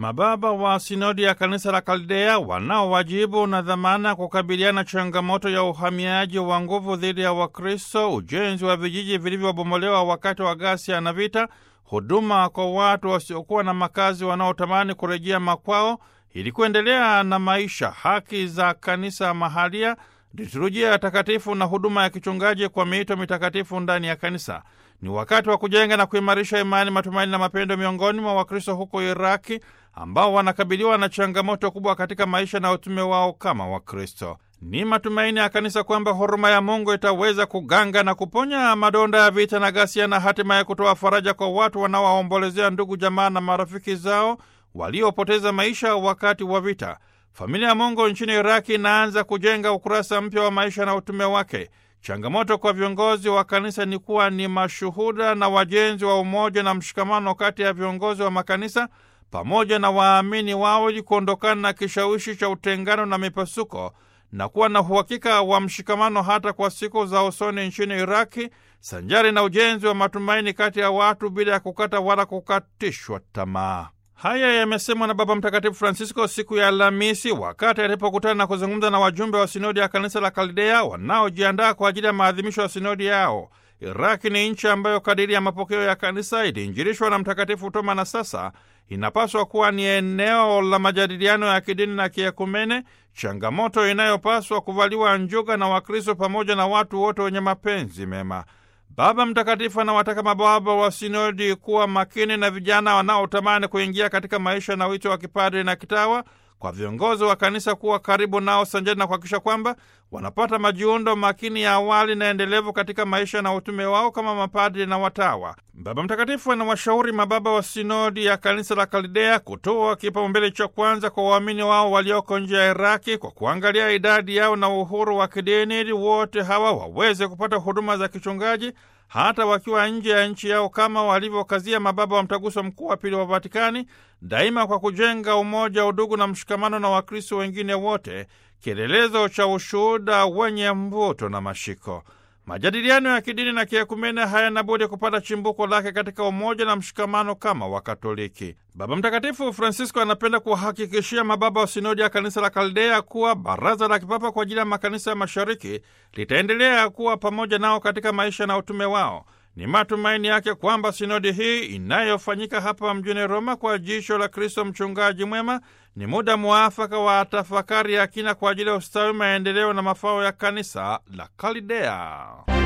Mababa wa sinodi ya kanisa la Kaldea wanao wajibu na dhamana kukabiliana changamoto ya uhamiaji wa nguvu dhidi ya Wakristo, ujenzi wa vijiji vilivyobomolewa wakati wa ghasia na vita, huduma kwa watu wasiokuwa na makazi wanaotamani kurejea makwao ili kuendelea na maisha, haki za kanisa mahalia, liturujia ya takatifu na huduma ya kichungaji kwa miito mitakatifu ndani ya kanisa. Ni wakati wa kujenga na kuimarisha imani, matumaini na mapendo miongoni mwa Wakristo huko Iraki ambao wanakabiliwa na changamoto kubwa katika maisha na utume wao kama Wakristo. Ni matumaini ya kanisa kwamba huruma ya Mungu itaweza kuganga na kuponya madonda ya vita na ghasia na hatimaye kutoa faraja kwa watu wanaowaombolezea ndugu, jamaa na marafiki zao waliopoteza maisha wakati wa vita. Familia ya Mungu nchini Iraki inaanza kujenga ukurasa mpya wa maisha na utume wake. Changamoto kwa viongozi wa kanisa ni kuwa ni mashuhuda na wajenzi wa umoja na mshikamano kati ya viongozi wa makanisa pamoja na waamini wao ili kuondokana na kishawishi cha utengano na mipasuko na kuwa na uhakika wa mshikamano hata kwa siku za usoni nchini Iraki, sanjari na ujenzi wa matumaini kati ya watu bila ya kukata wala kukatishwa tamaa. Haya yamesemwa na Baba Mtakatifu Francisco siku ya Alhamisi wakati alipokutana na kuzungumza na wajumbe wa sinodi ya kanisa la Kaldea wanaojiandaa kwa ajili ya maadhimisho ya sinodi yao. Iraki ni nchi ambayo kadiri ya mapokeo ya kanisa iliinjilishwa na Mtakatifu Toma na sasa inapaswa kuwa ni eneo la majadiliano ya kidini na kiekumene, changamoto inayopaswa kuvaliwa njuga na Wakristo pamoja na watu wote wenye mapenzi mema. Baba Mtakatifu anawataka mababa wa sinodi kuwa makini na vijana wanaotamani kuingia katika maisha na wito wa kipadri na kitawa, kwa viongozi wa kanisa kuwa karibu nao sanjani na kuhakikisha kwamba wanapata majiundo makini ya awali na endelevu katika maisha na utume wao kama mapadri na watawa. Baba Mtakatifu anawashauri mababa wa sinodi ya kanisa la Kaldea kutoa kipaumbele cha kwanza kwa waamini wao walioko nje ya Iraki kwa kuangalia idadi yao na uhuru wa kidini, ili wote hawa waweze kupata huduma za kichungaji hata wakiwa nje ya nchi yao, kama walivyokazia mababa wa Mtaguso Mkuu wa Pili wa Vatikani, daima kwa kujenga umoja, udugu na mshikamano na Wakristo wengine wote, kielelezo cha ushuhuda wenye mvuto na mashiko. Majadiliano ya kidini na kiekumene hayana budi kupata chimbuko lake katika umoja na mshikamano kama Wakatoliki. Baba Mtakatifu Francisco anapenda kuwahakikishia mababa wa sinodi ya kanisa la Kaldea kuwa Baraza la Kipapa kwa ajili ya makanisa ya Mashariki litaendelea kuwa pamoja nao katika maisha na utume wao. Ni matumaini yake kwamba sinodi hii inayofanyika hapa mjini Roma kwa jicho la Kristo mchungaji mwema ni muda mwafaka wa tafakari ya kina kwa ajili ya ustawi, maendeleo na mafao ya kanisa la Kaldea.